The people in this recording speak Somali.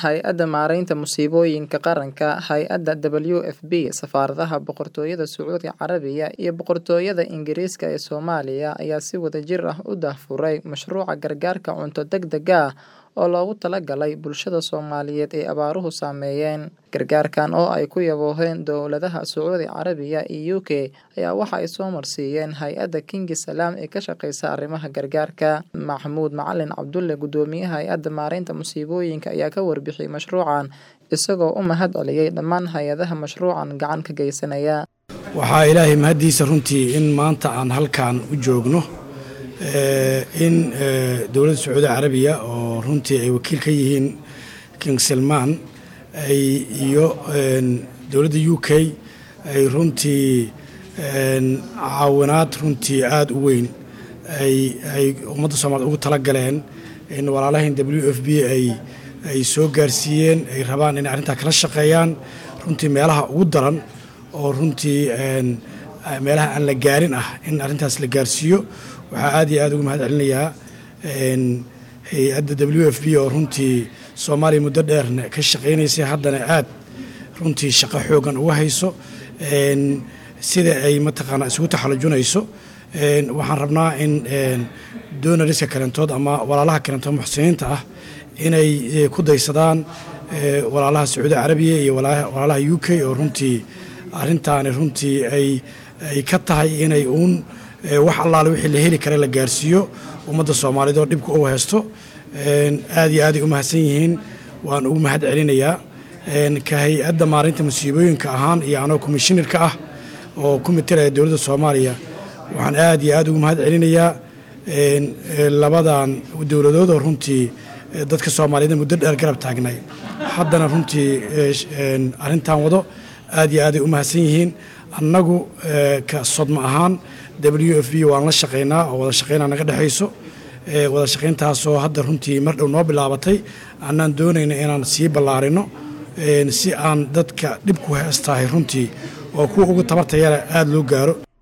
Hay-adda Maareynta Musiibooyinka Qaranka, Hay-adda WFP, Safaaradaha Boqortooyada Sacuudiga Carabiga iyo Boqortooyada Ingiriiska ee Soomaaliya ayaa si wadajir ah u daahfuray mashruuca gargaarka cunto degdeg ah oo loogu talagalay bulshada Soomaaliyeed ee abaaruhu saameeyeen. Gargaarkan oo ay ku yabooheen dowladaha Sacuudiga Carabiga iyo UK ayaa waxa ay soo marsiiyeen Hay-adda King Salaam ee ka shaqeysa arrimaha gargaarka. Maxamuud Macalin Cabdulle, Guddoomiyaha Hay-adda Maareynta Musiibooyinka ayaa ka warbixiyay mashruucan, isagoo u mahad celiyay dhammaan hay'adaha mashruucan gacan ka geysanaya. waxaa ilaahay mahaddiisa runtii in maanta aan halkan u joogno in dowladda sacuudi carabiya oo runtii ay wakiil ka yihiin king salmaan ay iyo dowladda u k ay runtii caawinaad runtii aada u weyn ay ummadda soomaaliyed ugu tala galeen in walaalahayn w f b ay soo gaarsiiyeen ay rabaan inay arrintaa kala shaqeeyaan runtii meelaha ugu daran oo runtii meelaha aan la gaarin ah in arrintaas la gaarsiiyo waxaa aad iyo aad ugu mahad celinayaa hay-adda w f b oo runtii soomaaliya muddo dheerna ka shaqaynaysay haddana aad runtii shaqo xoogan uga hayso sida ay mataqaanaa isugu taxallujunayso waxaan rabnaa in donariska kalentood ama walaalaha kalentood muxsiniinta ah inay ku daysadaan walaalaha sacuudi carabiya iyo walaalaha u k oo runtii arrintaani runtii ay ay ka tahay inay uun wax allaale wixii la heli kara la gaarsiiyo ummadda soomaaliyeed oo dhibka u haysto aad iyo aaday u mahadsan yihiin waan ugu mahad celinayaa ka hay-adda maareynta musiibooyinka ahaan iyo anoo komishinarka ah oo ku matalaya dowladda soomaaliya waxaan aad iyo aad ugu mahad celinayaa labadan dowladood oo runtii dadka soomaaliyeed muddo dheer garab taagnay haddana runtii arrintan wado aad iyo aaday u mahadsan yihiin annagu ka sodma ahaan w f b waan la shaqaynaa oo wada shaqaynaa naga dhexayso wada shaqayntaasoo hadda runtii mar dhow noo bilaabatay annaan doonayna inaan sii ballaarino si aan dadka dhibku heestahay runtii oo kuwa ugu tabartayana aada loo gaaro